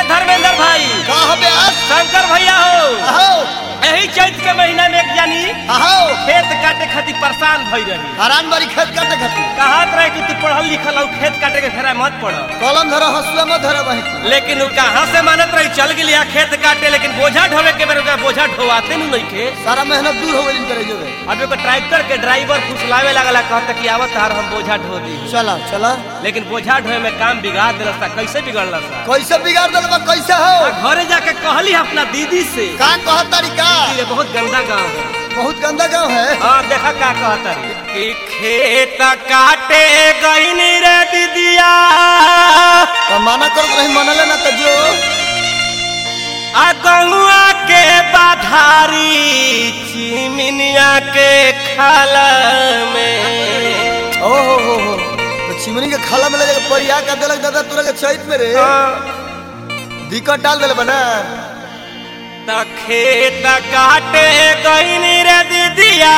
धर्मेंद्र भाई का हो ब्यास शंकर भैया हो अहो यही चैत के महीना में एक जानी अहो खेत काटे खातिर परेशान भई रही हरान बारी खेत काटे खातिर कहत रहे कि तू पढ़ल लिखल हो खेत काटे के फेरा मत पढ़ कलम धरो हसुआ मत धरो वहीं लेकिन उ कहाँ से मानत रही चल गेली खेत काटे लेकिन बोझा ढोवे के बेर ओकरा बोझा ढोवाते नहीं नइखे सारा मेहनत दूर हो गई करे जो है अब एगो ट्रैक्टर के ड्राइवर फुसलावे लगला कहता कि आवत तार हम बोझा ढो दी चला चला लेकिन बोझा ढोए में काम बिगाड़ दिलस ता कैसे बिगड़ला सा कैसे बिगाड़ दिल बा कैसे हो आ घरे जाके कहली अपना दीदी से का कहत तरीका ये बहुत गंदा गांव है बहुत गंदा गांव है हाँ देखा का कहता रे कि खेत काटे गईनी रे दीदिया तो माना करत रही मनले ना तो जो आ गौआ के बाधारी चिमिनिया के खाला में ओ हो हो हो तो चिमनी के खाला में ले जाके परिया का देलक दादा तोरा के चैत में रे दिक्कत डाल देले बना त खेत काटे गईनी रे दीदिया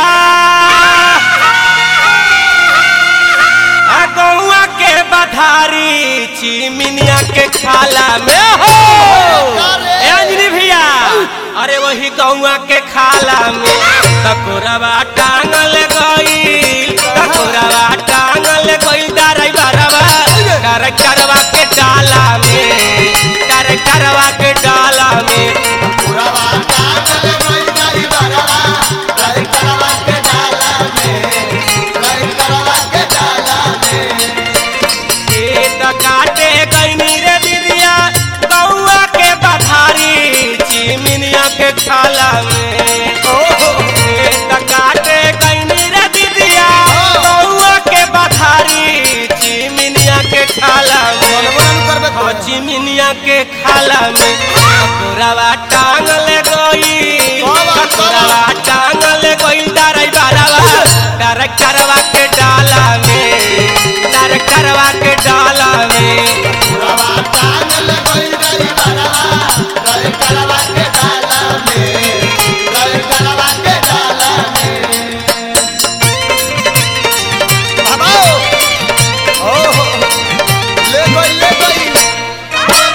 आ गौआ के बाधारी चिमिनिया के खाला में हो ए अंजलि भैया अरे वही गौआ के खाला में तकोरवा टांगल गईल तकोरवा टांगल गईल डराई बरवा कर करवा के डाला में कर करवा के डाला में खेत काटे गईनी रे दीदिया गौआ के बधारी चिमिनिया के खाला में खेत काटे गईनी रे दीदिया गौआ के बधारी चिमिनिया के खाला में हाँ, चिमिनिया के खाला में कटोरावा टांगल गई कटोरावा टांगल गई डराई बारावा डर करवा के डाला में डर करवा के डाला में ले गई ले गई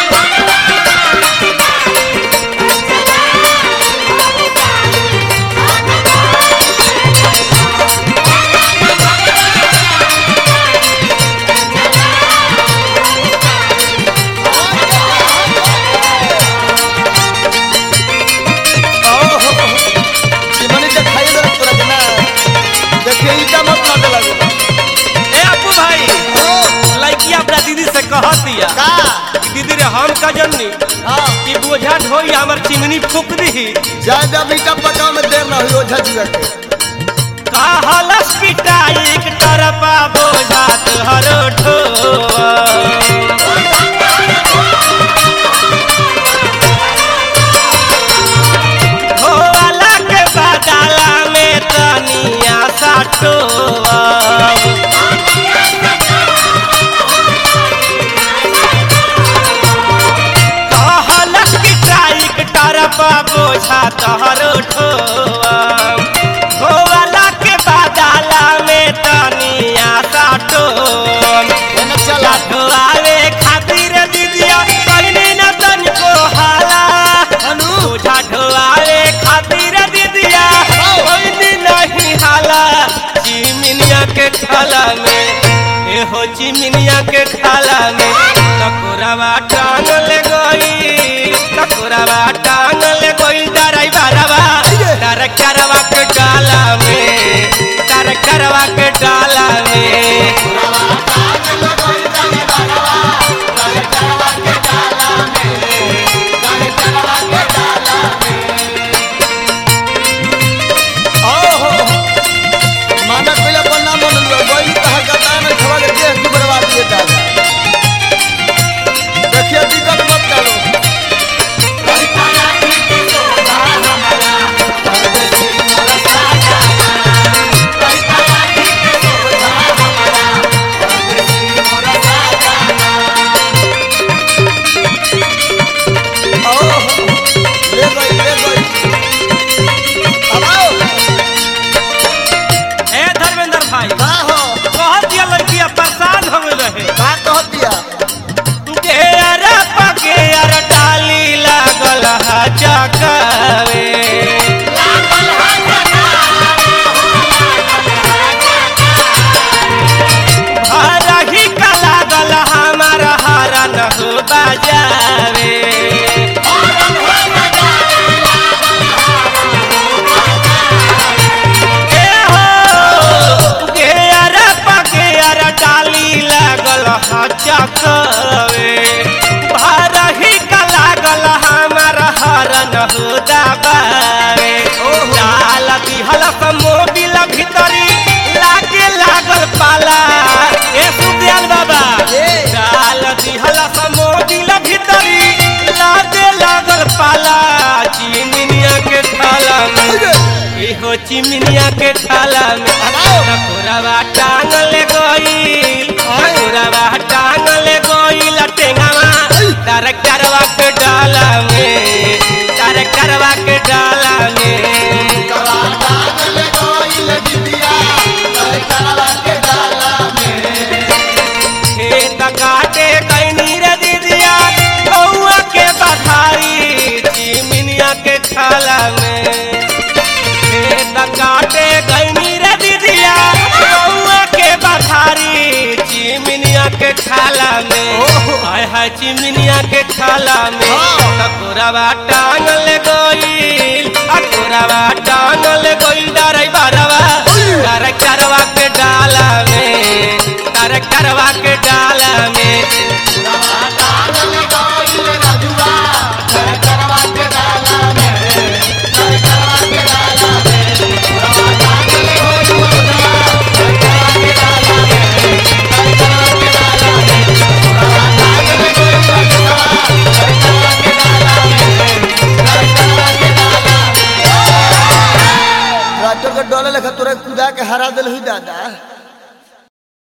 ओहो, चिमनी के खाइए जरा तोरा के ना। देखिए ईटा मत लागे लागो। ए अपू भाई ओ, लड़की अपना दीदी से कह दिया का? कि दीदी रे हम का जननी हाँ, कि बोझा ढोई हमर चिमनी फूक दी जाए जब ईटा पकाओ में देर ना हुई ओझा जुआ के। कहलस पिटाई के तरपा बोझा तोहरो ढोआ भोला के बदला में तनिया साटोआ कहलक कि टाइक टरपा बोझा तोहरो ठोआ भोला के बदला में तनिया साटोआ एने चला। ढोआवे खातिर दीदिया कहनी न तनिको हाला अनु, बोझा ढोआवे खातिर दीदिया कहनी नहीं हाला चिमिनिया के खाला में एहो चिमिनिया के खाला में टकोरावा टांगल गई टकोरावा टांगल गई डराई बारावा डर करवा के डाला में डर करवा के डाला में ओहो, माना कइला पर ना मनलुआ, गइल तहा गदान में खवा के देह दुबरवा दिए दादा। देखिए दिक्कत मत डालो। हो चिमनिया के खाला में टकोरवा टांगल गईल टकोरवा टांगल गईल टेंगावा ट्रैक्टरवा के डाला में ट्रैक्टरवा के डाला में खेत काटे कैनी रे दीदिया गौआ के बधाई चिमनिया के खाला में खेत काटे कैनी रे दीदिया गौआ के बधारी चिमनिया के खाला में हाय हाय चिमनिया के खाला में टकोरवा टांगल गईल अकोरवा टांगल गईल डरै बरवा ट्रैक्टरवा के डाला में ट्रैक्टरवा के डाला में ट्रैक्टर के डोले लेखा तोरा कूदा के हरा दिल हुई दादा